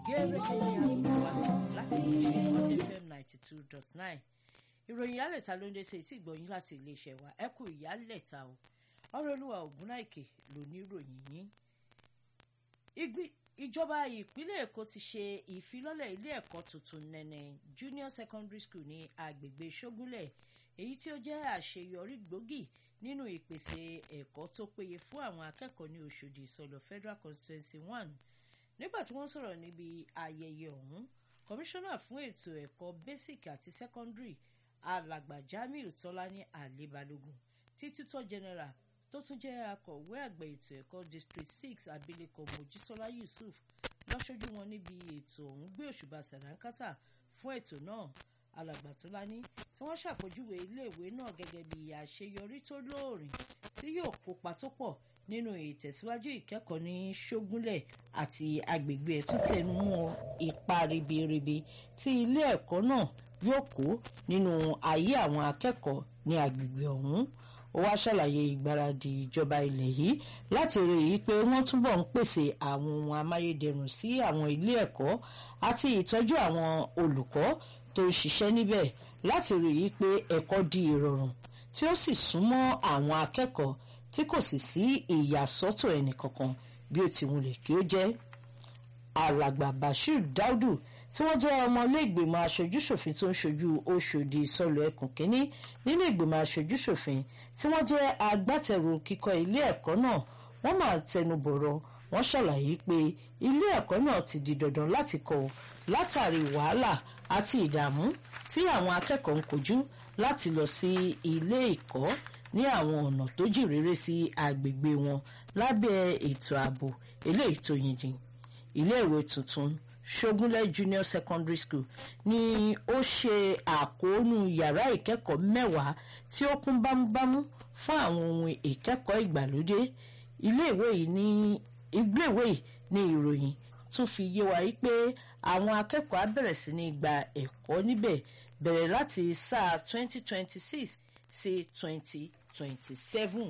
gẹ́gẹ́ ní àgbègbè láti ilé Monday FM ninety two dot nine ìròyìn ìyálẹ̀ta ló ń dé sí etí ìgbọ̀nyín láti iléeṣẹ́ wa ẹ kú ìyálẹ̀ta o ọ̀rọ̀ olúwa ògúnnáìkè ló ní ìròyìn yín. ìjọba ìpínlẹ̀ èkó ti ṣe ìfilọ́lẹ̀ ilé ẹ̀kọ́ tuntun nẹ́nẹ́ junior secondary school ní agbègbè ṣógúnlẹ̀ èyí tí ó jẹ́ àṣeyọrí gbòógì nínú ìpèsè ẹ̀kọ́ tó péye fún àwọn akẹ́kọ̀ọ́ ní Òṣòdì ìsọ̀lọ̀ federal constituency one nígbà tí wọ́n sọ̀rọ̀ níbi ayẹyẹ ọ̀hún kọmíṣánná fún ètò ẹ̀kọ́ basic àti secondary alàgbà Jamiu Tọ́lání Àlébálógún títútọ́ general tó tún jẹ́ akọ̀wé àgbà ètò ẹ̀kọ́ district six abilékọ Mojísọ́lá Yusuf lọ́sọ́jú wọn níbi ètò ọ̀hún gbé òṣùbà sàdánkátà fún ètò náà alàgbà Tọ́lání tí wọ́n ṣàpèjúwe iléèwé náà gẹ́gẹ́ bí àṣeyọrí tó lóòrìn tí yóò kópa tó pọ̀ nínú ìtẹ̀síwájú ìkẹ́kọ̀ọ́ ní ṣógúnlẹ̀ àti agbègbè ẹ̀ tó tẹnu mọ́ ipa ribiribi tí ilé ẹ̀kọ́ náà yóò kó nínú ayé àwọn akẹ́kọ̀ọ́ ní agbègbè ọ̀hún ó wá ṣàlàyé ìgbáradì ìjọba ilẹ̀ yìí láti rí i pé wọ́n túbọ̀ ń pèsè àwọn ohun amáyédẹrùn sí àwọn ilé ẹ̀kọ́ àti ìtọ́jú àwọn olùkọ́ tó ń ṣiṣẹ́ níbẹ̀ láti rí i pé ẹ̀kọ́ di ìrọ̀rùn tí ó sì súnmọ́ àwọn akẹ́kọ̀ọ́ tí kò sì sí ìyàsọ́tọ̀ ẹnìkankan bí ó ti wulẹ̀ kí ó jẹ́ alàgbà Bashir Daudu tí wọ́n jẹ́ ọmọ ilé ìgbìmọ̀ aṣojúṣòfin tó ń ṣojú Ọ̀ṣọ́dì ìsọlọ̀ ẹkùn kínní nínú ìgbìmọ̀ aṣojúṣòfin tí wọ́n jẹ́ agbátẹrù kíkọ́ ilé ẹ̀kọ́ náà wọ́n máa tẹnu bọ̀rọ̀ wọ́n ṣàlàyé pé ilé ẹ̀kọ́ náà ti di dandan láti kọ́ látàrí wàhálà àti ìdààmú tí àwọn akẹ́kọ̀ọ́ ń kojú láti lọ sí ilé ẹ̀kọ́ ní àwọn ọ̀nà tó jìn réré sí agbègbè wọn lábẹ́ ètò ààbò eléyìí tó yìnyín iléèwé tuntun ṣógúnlẹ̀ junior secondary school ni ó ṣe àkóónú yàrá ìkẹ́kọ̀ọ́ mẹ́wàá tí ó kún bámúbámú fún àwọn ohun ìkẹ́kọ̀ọ́ ìgbàlódé iléèwé yìí ní iléèwé yìí ní ìròyìn tún fi yé wa pé àwọn akẹ́kọ̀ọ́ á bẹ̀rẹ̀ sí ní gba ẹ̀kọ́ níbẹ̀ bẹ̀rẹ̀ láti sáà 2026 sí 2027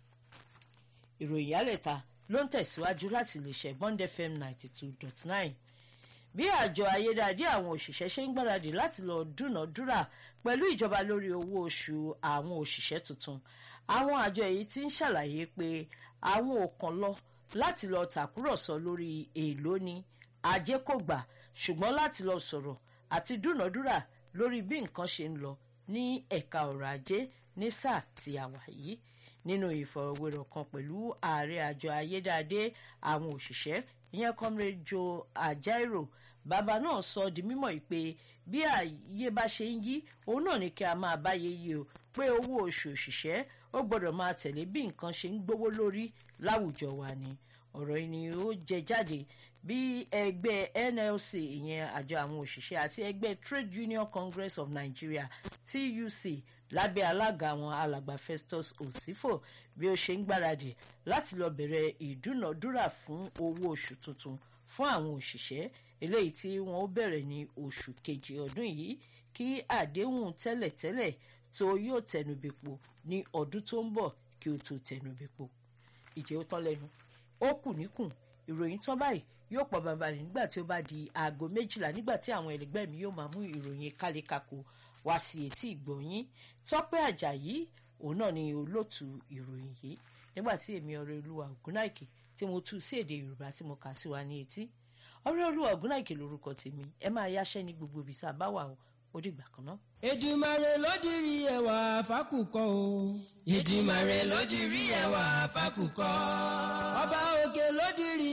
ìròyìn yálẹ̀ta ló ń tẹ̀síwájú láti lè ṣe Bond FM 92.9 bí àjọ ayédáadé àwọn òṣìṣẹ́ ṣe ń gbáradì láti lọ dúnàádúrà pẹ̀lú ìjọba lórí owó oṣù àwọn òṣìṣẹ́ tuntun àwọn àjọ èyí tí ń ṣàlàyé pé àwọn ò kàn lọ láti lọ tàkúrọ̀sọ lórí èèlò ni ajé kò gbà ṣùgbọ́n láti lọ sọ̀rọ̀ àti dúnàádúrà lórí bí nǹkan ṣe ń lọ ní ẹ̀ka ọ̀rọ̀ ajé ní sáà tí a wà yìí nínú ìfọ̀rọ̀wérọ̀ kan pẹ̀lú ààrẹ àjọ ayédáadé àwọn òṣìṣẹ́ ìyẹn comrade Joe Ajaero bàbá náà sọ di mímọ̀ pé bí ààyè bá ṣe ń yí òun náà ní kí a máa báyé yí o pé owó oṣù òṣìṣẹ́ ó gbọ́dọ̀ máa tẹ̀lé bí nǹkan ṣe ń gbówó lórí láwùjọ wa ni ọ̀rọ̀ yìí ni ó jẹ jáde bí ẹgbẹ́ NLC ìyẹn àjọ àwọn òṣìṣẹ́ àti ẹgbẹ́ Trade Union Congress of Nigeria TUC lábẹ́ alága àwọn alàgbà Festus Osifo bí ó ṣe ń gbáradì láti lọ bẹ̀rẹ̀ ìdúnàdúrà fún owó oṣù tuntun fún àwọn òṣìṣẹ́ eléyìí tí wọ́n ó bẹ̀rẹ̀ ní oṣù kejì ọdún yìí kí àdéhùn tẹ́lẹ̀tẹ́lẹ̀ tó yóò tẹnubẹ̀pò ní ọdún tó ń bọ̀ kí ó tó tẹnubẹ̀pò ìjẹ́ ó tán lẹ́nu ó kù níkùn ìròyìn tán báyìí yóò pọ̀ bàbá rẹ̀ nígbà tí ó bá di aago méjìlá nígbà tí àwọn ẹlẹgbẹ́ mi yóò máa mú ìròyìn kálékako wá sí etí ìgbọ̀nyín tọ́pẹ́ àjàyí òun náà ni olóòtú ìròyìn yìí nígbà tí èmi ọ̀rẹ́ olúwa ògúnnáìkè tí mo tú sí èdè yorùbá tí mo kà sí wa ní etí ọ̀rẹ́ olúwa ògúnnáìkè lórúkọ tèmi ẹ máa yáṣẹ́ ní gbogbo ibi tá a bá wà ó dìgbà kan náà. Èdùmàrè ló dirí ẹwà fákùkọ o. Èdùmàrè ló dirí ẹwà fákùkọ. ọba òkè ló dirí